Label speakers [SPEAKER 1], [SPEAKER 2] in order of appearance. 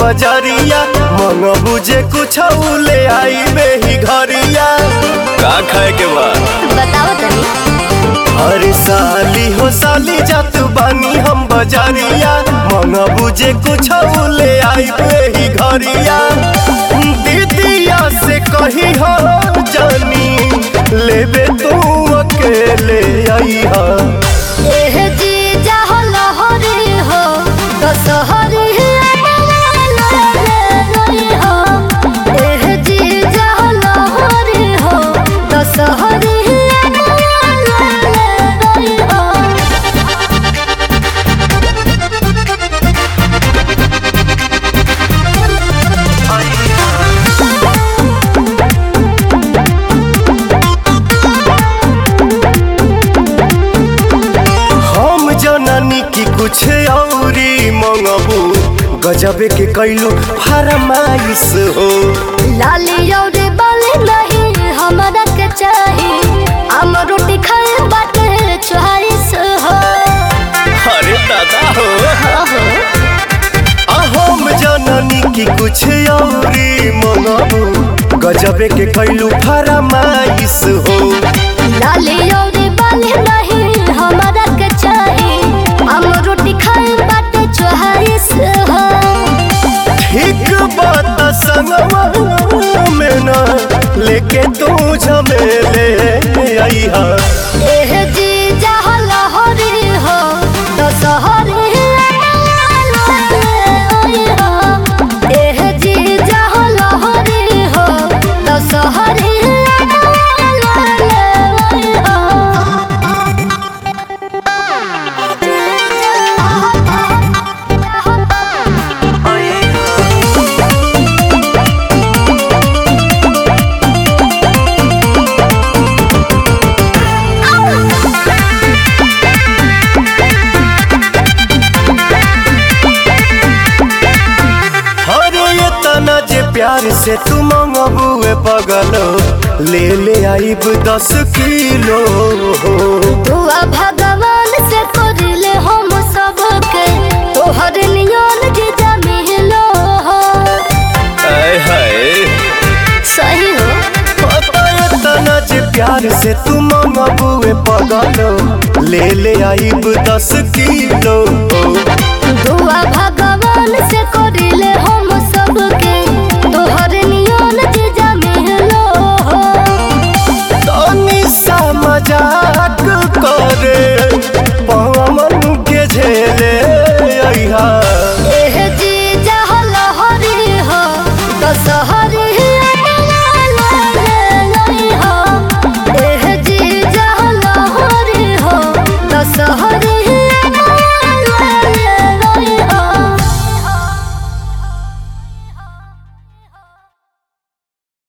[SPEAKER 1] बजरिया मन बुझे कुछ ले आई ही घरिया का खाए के बा
[SPEAKER 2] बताओ तनी
[SPEAKER 1] अरे साली हो साली जात बानी हम बजरिया मन बुझे कुछ ले आई ही घरिया दीदिया से कही हो जानी लेबे तू अकेले आई हा
[SPEAKER 2] एह जी जाहो लहरी हो दशहरी हो एह जी जाहो लहरी हो दशहरी हो
[SPEAKER 1] हम जननी की कुछ औरी मंगबू गजबे के कैलू फरमाइश हो
[SPEAKER 2] लाली और बाली नहीं हमरा के चाही हम रोटी खाए बाटे चोहारिस हो
[SPEAKER 1] अरे दादा हो आ हम जननी की कुछ औरी मंगबू गजबे के कैलू फरमाइश हो
[SPEAKER 2] लाली और बाली नहीं हमरा के चाही हम रोटी खाए बाटे चोहारिस हो
[SPEAKER 1] ठीक बात संगवा में ना लेके तू झमेले आई हा
[SPEAKER 2] एह जी जहाँ लहरी हो दशहरी हो एह जी जहाँ लहरी हो दशहरी
[SPEAKER 1] अरे ये तना जे प्यार से तू मंगबुए पगलो ले ले आइब दस किलो
[SPEAKER 2] दुआ भगवान से करले हम सबके तोहर नियन जीजा मिलो हो
[SPEAKER 1] आय हाय
[SPEAKER 2] सही हो
[SPEAKER 1] ये तना जे प्यार से तू मंगबुए पगलो ले ले आइब दस किलो